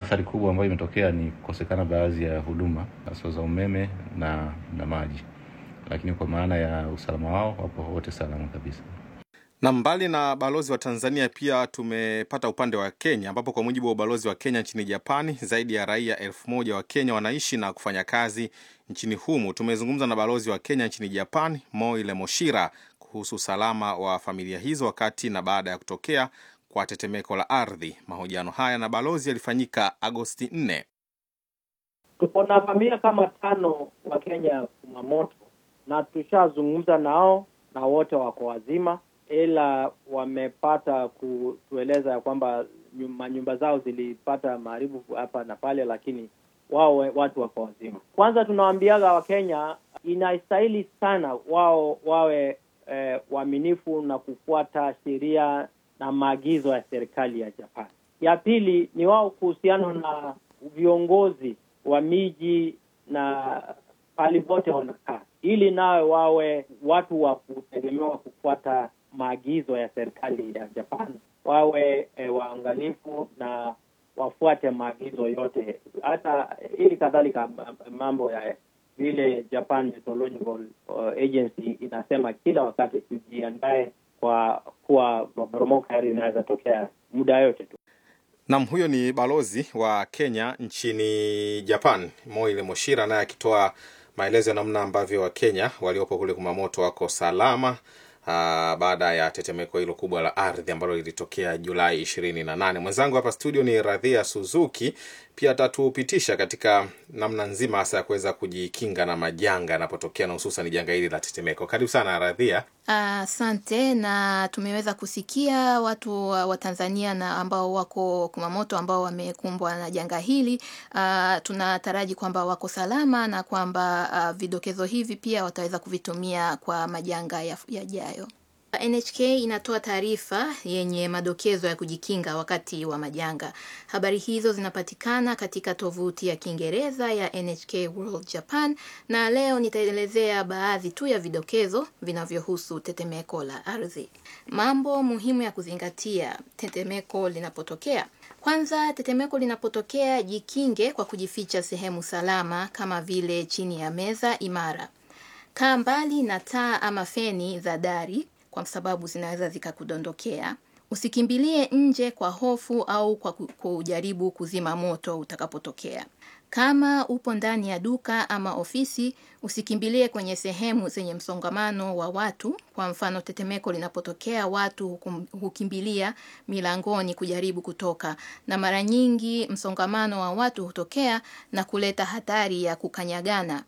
athari kubwa ambayo imetokea ni kukosekana baadhi ya huduma hasa za umeme na, na maji, lakini kwa maana ya usalama wao wapo wote salama kabisa. Na mbali na balozi wa Tanzania, pia tumepata upande wa Kenya, ambapo kwa mujibu wa ubalozi wa Kenya nchini Japani, zaidi ya raia elfu moja wa Kenya wanaishi na kufanya kazi nchini humu. Tumezungumza na balozi wa Kenya nchini Japani, Moile Moshira, kuhusu usalama wa familia hizo wakati na baada ya kutokea kwa tetemeko la ardhi. Mahojiano haya na balozi yalifanyika Agosti 4. Tuko na familia kama tano wa Kenya Kumamoto, na tushazungumza nao na wote wako wazima, ila wamepata kutueleza ya kwamba manyumba zao zilipata maharibu hapa na pale, lakini wao watu wako wazima. Kwanza tunawaambiaga Wakenya inastahili sana wao wawe eh, waaminifu na kufuata sheria na maagizo ya serikali ya Japan. Ya pili ni wao kuhusiana na viongozi wa miji na pahali pote wanakaa, ili nawe wawe watu wa kutegemewa kufuata maagizo ya serikali ya Japan, wawe e, waangalifu na wafuate maagizo yote, hata ili kadhalika mambo ya vile Japan Meteorological Agency inasema kila wakati tujiandae kwa kuwa maporomoko haya inaweza tokea muda yote tu. Nam, huyo ni balozi wa Kenya nchini Japan, Moile Moshira, naye akitoa maelezo ya namna ambavyo Wakenya waliopo kule Kumamoto wako salama aa, baada ya tetemeko hilo kubwa la ardhi ambalo lilitokea Julai ishirini na nane. Mwenzangu hapa studio ni Radhia Suzuki, pia atatupitisha katika namna nzima hasa ya kuweza kujikinga na majanga yanapotokea na hususan janga hili la tetemeko. Karibu sana Radhia. Asante. Uh, na tumeweza kusikia watu wa Tanzania na ambao wako Kumamoto ambao wamekumbwa na janga hili. Uh, tunataraji kwamba wako salama na kwamba uh, vidokezo hivi pia wataweza kuvitumia kwa majanga yajayo. NHK inatoa taarifa yenye madokezo ya kujikinga wakati wa majanga. Habari hizo zinapatikana katika tovuti ya Kiingereza ya NHK World Japan, na leo nitaelezea baadhi tu ya vidokezo vinavyohusu tetemeko la ardhi. Mambo muhimu ya kuzingatia tetemeko linapotokea. Kwanza, tetemeko linapotokea, jikinge kwa kujificha sehemu salama kama vile chini ya meza imara. Kaa mbali na taa ama feni za dari kwa sababu zinaweza zikakudondokea. Usikimbilie nje kwa hofu au kwa kujaribu kuzima moto utakapotokea. Kama upo ndani ya duka ama ofisi, usikimbilie kwenye sehemu zenye msongamano wa watu. Kwa mfano, tetemeko linapotokea, watu hukum, hukimbilia milangoni kujaribu kutoka, na mara nyingi msongamano wa watu hutokea na kuleta hatari ya kukanyagana.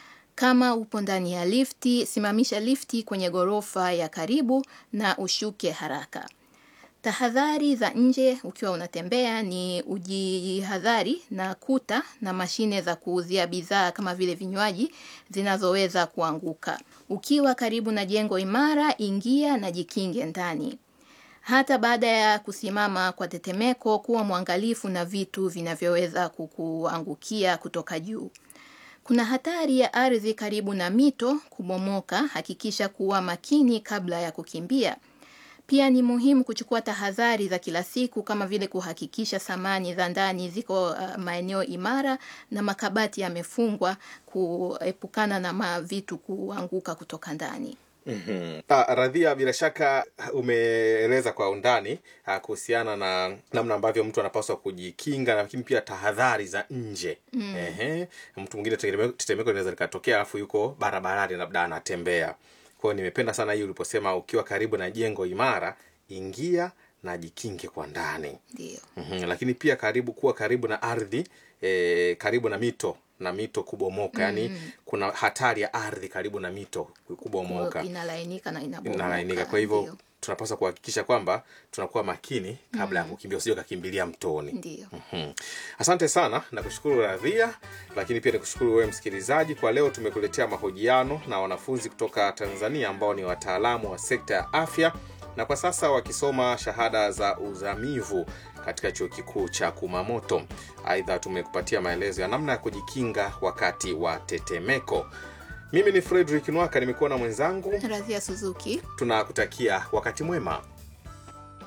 Kama upo ndani ya lifti, simamisha lifti kwenye ghorofa ya karibu na ushuke haraka. Tahadhari za nje ukiwa unatembea ni ujihadhari na kuta na mashine za kuuzia bidhaa kama vile vinywaji zinazoweza kuanguka. Ukiwa karibu na jengo imara, ingia na jikinge ndani. Hata baada ya kusimama kwa tetemeko, kuwa mwangalifu na vitu vinavyoweza kukuangukia kutoka juu. Kuna hatari ya ardhi karibu na mito kubomoka. Hakikisha kuwa makini kabla ya kukimbia. Pia ni muhimu kuchukua tahadhari za kila siku kama vile kuhakikisha samani za ndani ziko uh, maeneo imara na makabati yamefungwa, kuepukana na mavitu kuanguka kutoka ndani. Mm-hmm. Ah, Radhia, bila shaka umeeleza kwa undani ah, kuhusiana na namna ambavyo mtu anapaswa kujikinga, lakini pia tahadhari za nje mm. Ehe, mtu mwingine tetemeko linaweza likatokea, alafu yuko barabarani, labda anatembea. Kwa hiyo nimependa sana hii uliposema ukiwa karibu na jengo imara, ingia na jikinge kwa ndani. Ndio. Mm-hmm. Lakini pia karibu kuwa karibu na ardhi eh, karibu na mito na mito kubomoka mm. Yani kuna hatari ya ardhi karibu na mito kubomoka, inalainika na inabomoka. inalainika. Kwa hivyo tunapaswa kuhakikisha kwamba tunakuwa makini kabla ya mm. kukimbia, usije ukakimbilia mtoni. Ndio. mm-hmm. Asante sana na kushukuru Radhia, lakini pia nikushukuru wewe msikilizaji. Kwa leo tumekuletea mahojiano na wanafunzi kutoka Tanzania ambao ni wataalamu wa sekta ya afya na kwa sasa wakisoma shahada za uzamivu katika chuo kikuu cha Kumamoto. Aidha, tumekupatia maelezo ya namna ya kujikinga wakati wa tetemeko. Mimi ni Fredrick Nwaka, nimekuwa na mwenzangu Radhia Suzuki. Tunakutakia wakati mwema.